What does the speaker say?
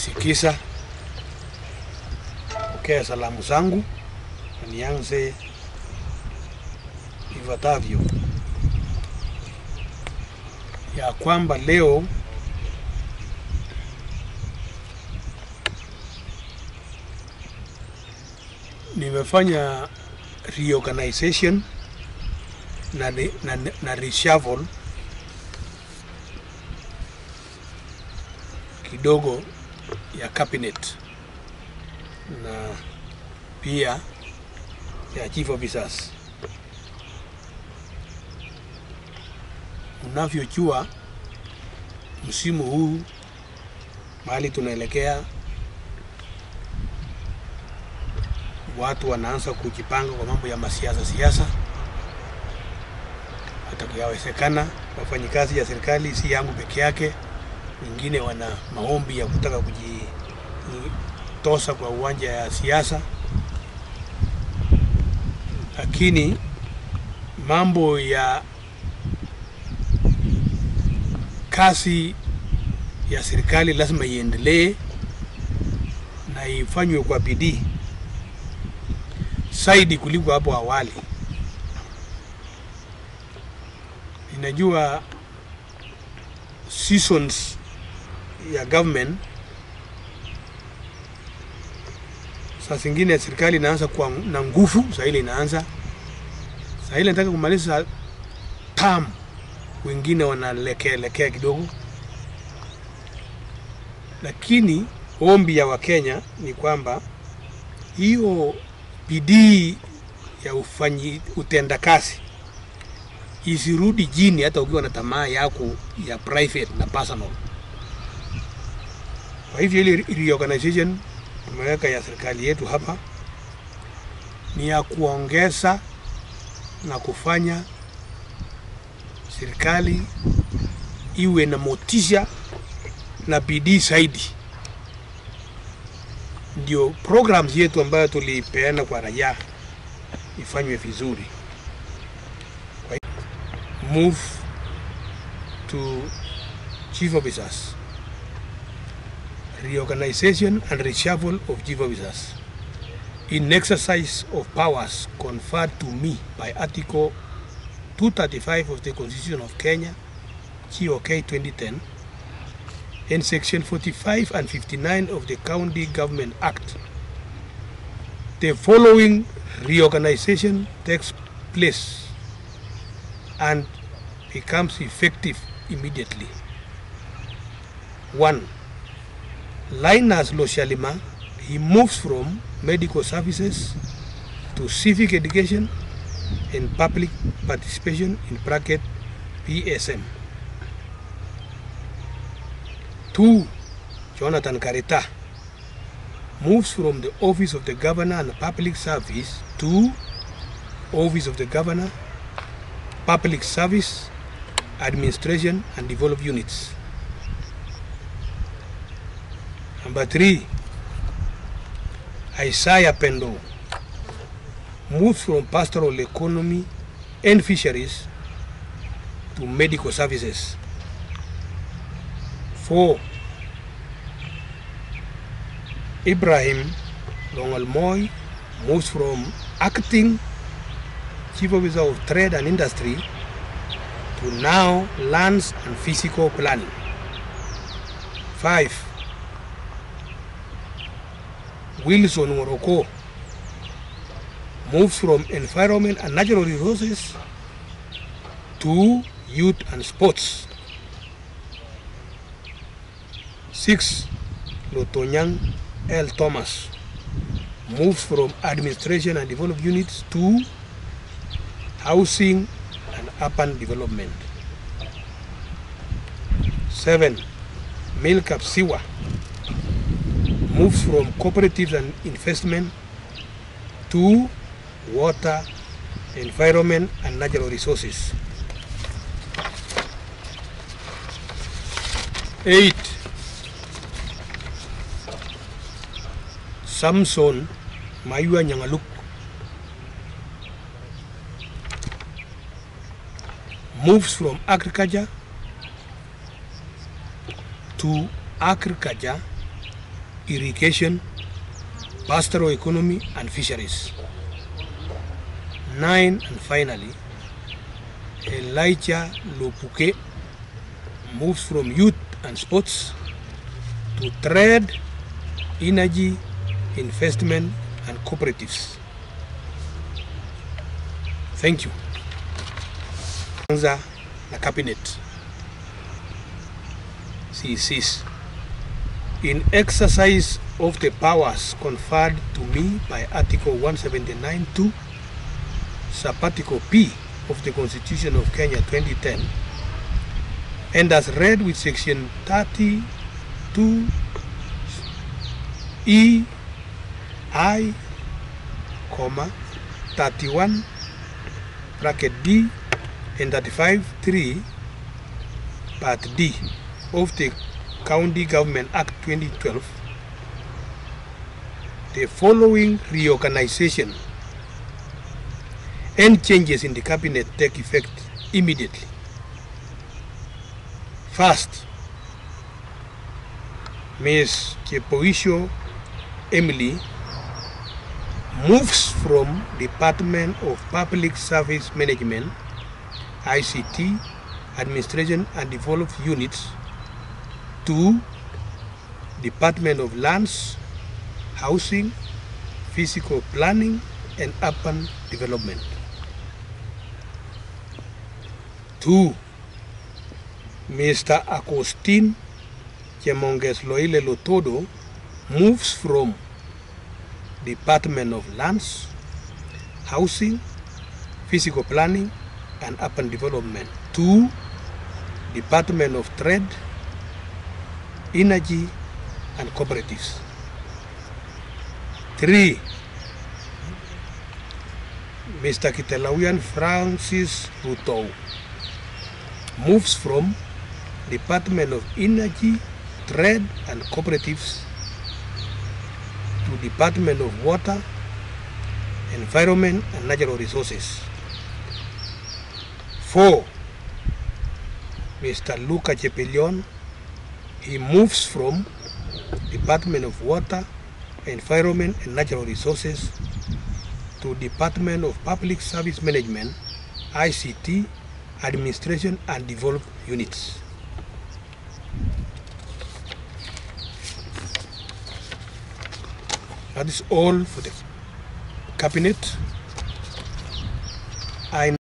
Sikisa, pokea salamu zangu na nianze ifuatavyo ya kwamba leo nimefanya reorganization na, re- na, na reshuffle kidogo ya cabinet na pia ya chief officers. Unavyojua msimu huu mahali tunaelekea, watu wanaanza kujipanga kwa mambo ya masiasa siasa. Hata yawezekana wafanyikazi ya serikali si yangu peke yake, wengine wana maombi ya kutaka kujitosa kwa uwanja ya siasa, lakini mambo ya kazi ya serikali lazima iendelee na ifanywe kwa bidii zaidi kuliko hapo awali. Ninajua seasons ya government saa zingine serikali inaanza kuwa na nguvu, saa ile inaanza saa ile nataka kumaliza term, wengine wanalekea lekea kidogo, lakini ombi ya Wakenya ni kwamba hiyo bidii ya ufanyi utendakazi isirudi chini, hata ukiwa na tamaa yako ya private na personal. Kwa hivyo ile reorganization tumeweka ya serikali yetu hapa ni ya kuongeza na kufanya serikali iwe na motisha na bidii zaidi, ndio programs yetu ambayo tulipeana kwa raia ifanywe vizuri. Kwa hiyo, move to chief officers reorganization and reshuffle of chief officers in exercise of powers conferred to me by Article 235 of the Constitution of Kenya, GOK 2010, and Section 45 and 59 of the County Government Act. The following reorganization takes place and becomes effective immediately. One, Linus Loshalima, he moves from medical services to civic education and public participation in bracket PSM. Two, Jonathan Karita moves from the office of the governor and public service to office of the governor, public service, administration and develop units. Number three, Isaiah Pendo moves from pastoral economy and fisheries to medical services. Four, Ibrahim Longalmoy moves from acting chief officer of trade and industry to now lands and physical planning. Five, Wilson Morocco moves from environment and natural resources to youth and sports. Six, Lotonyang L. Thomas moves from administration and development units to housing and urban development. Seven, Milkap Siwa moves from cooperatives and investment to water, environment and natural resources. Eight, Samson Mayua Nyangaluk moves from agriculture to agriculture irrigation, pastoral economy, and fisheries. Nine, and finally, Elijah Lopuke moves from youth and sports to trade, energy, investment, and cooperatives. Thank you. Kwanza na cabinet CCs. In exercise of the powers conferred to me by Article 179.2, Subarticle P of the Constitution of Kenya 2010, and as read with Section 32 E I, comma, 31 bracket D and 35 3 part D of the County Government Act 2012, the following reorganization and changes in the cabinet take effect immediately. First, Ms. Chepoisho Emily moves from Department of Public Service Management, ICT, Administration and Development Units to Department of Lands, Housing, Physical Planning and Urban Development. Two, Mr. Agustin Chemonges Loile Lotodo moves from Department of Lands, Housing, Physical Planning and Urban Development to Department of Trade, Energy and Cooperatives. Three, Mr. Kitelawian Francis Ruto moves from Department of Energy, Trade and Cooperatives to Department of Water, Environment and Natural Resources. Four, Mr. Luca Chepelion, he moves from Department of Water, Environment and Natural Resources to Department of Public Service Management, ICT, Administration and Development Units. That is all for the cabinet. I